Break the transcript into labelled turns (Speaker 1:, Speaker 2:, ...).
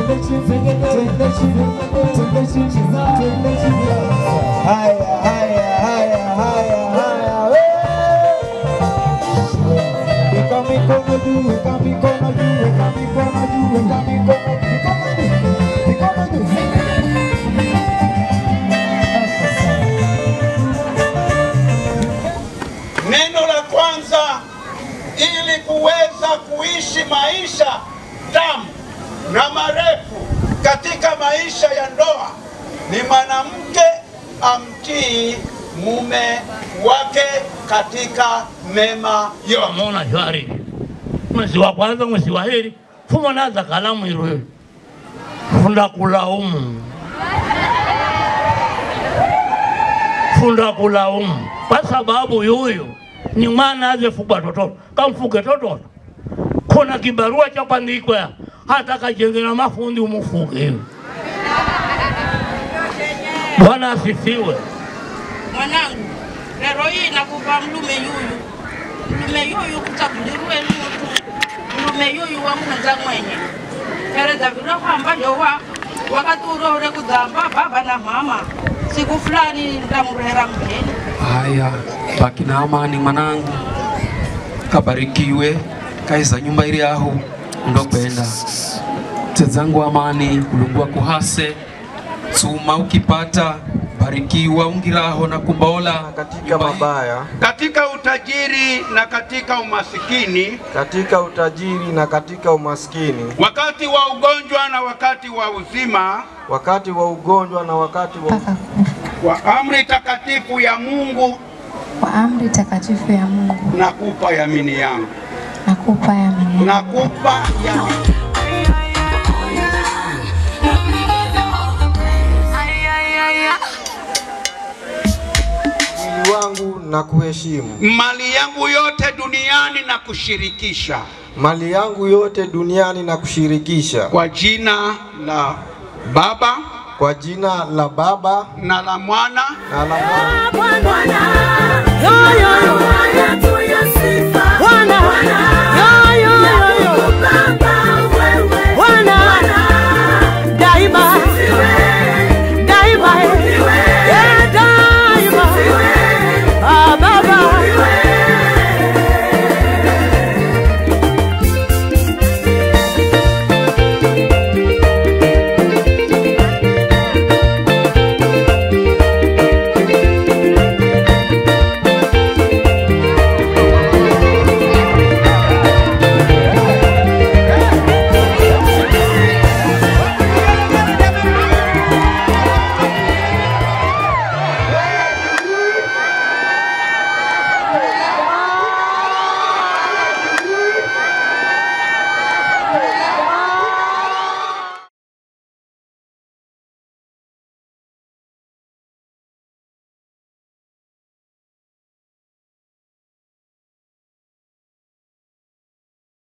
Speaker 1: Haya, haya, haya, haya, haya. Weka mikono juu, weka mikono juu, weka mikono juu, weka mikono juu, mikono juu, mikono juu.
Speaker 2: Neno la kwanza, ili kuweza kuishi maisha tamu na marefu katika maisha ya ndoa, ni mwanamke amtii mume wake katika mema yote.
Speaker 3: amona shwari mwezi wa kwanza mwezi wa hili fumo naza kalamu ilo funda kulaumu funda kulaumu kwa sababu yuyu ni mwana azefugwa tototo kamfuge tototo kuna kibarua cha kwandikwa hata kajengera mafundi umufuge Bwana asifiwe.
Speaker 4: mwanangu lero hii nakupa mlume yuyu mlume yuyu kutagulirwe nutu mlume yuyu wamwenza mwenye kereza vilo kwamba yowa wakati urore kuzamba baba na mama siku fulani ndamurera mgeni
Speaker 5: Haya, baki na amani mwanangu, kabarikiwe kaiza nyumba ili ahu ndopenda tezangu amani kulungua kuhase tsuma ukipata barikiwa ungiraho na kumbola
Speaker 6: katika mabaya,
Speaker 2: Katika utajiri na katika umasikini,
Speaker 6: katika utajiri na katika umaskini,
Speaker 2: wakati wa ugonjwa na wakati wa uzima,
Speaker 6: wakati wa ugonjwa na wakati wa
Speaker 2: kwa amri takatifu ya Mungu
Speaker 7: Kwa amri takatifu ya Mungu
Speaker 2: nakupa yamini yangu,
Speaker 7: nakupa yamini
Speaker 2: nakupa yamini
Speaker 6: mwili wangu na kuheshimu
Speaker 2: mali yangu yote duniani na kushirikisha
Speaker 6: mali yangu yote duniani na kushirikisha
Speaker 2: kwa jina la Baba
Speaker 6: kwa jina la Baba
Speaker 2: na la Mwana
Speaker 6: na la Mwana
Speaker 8: Bwana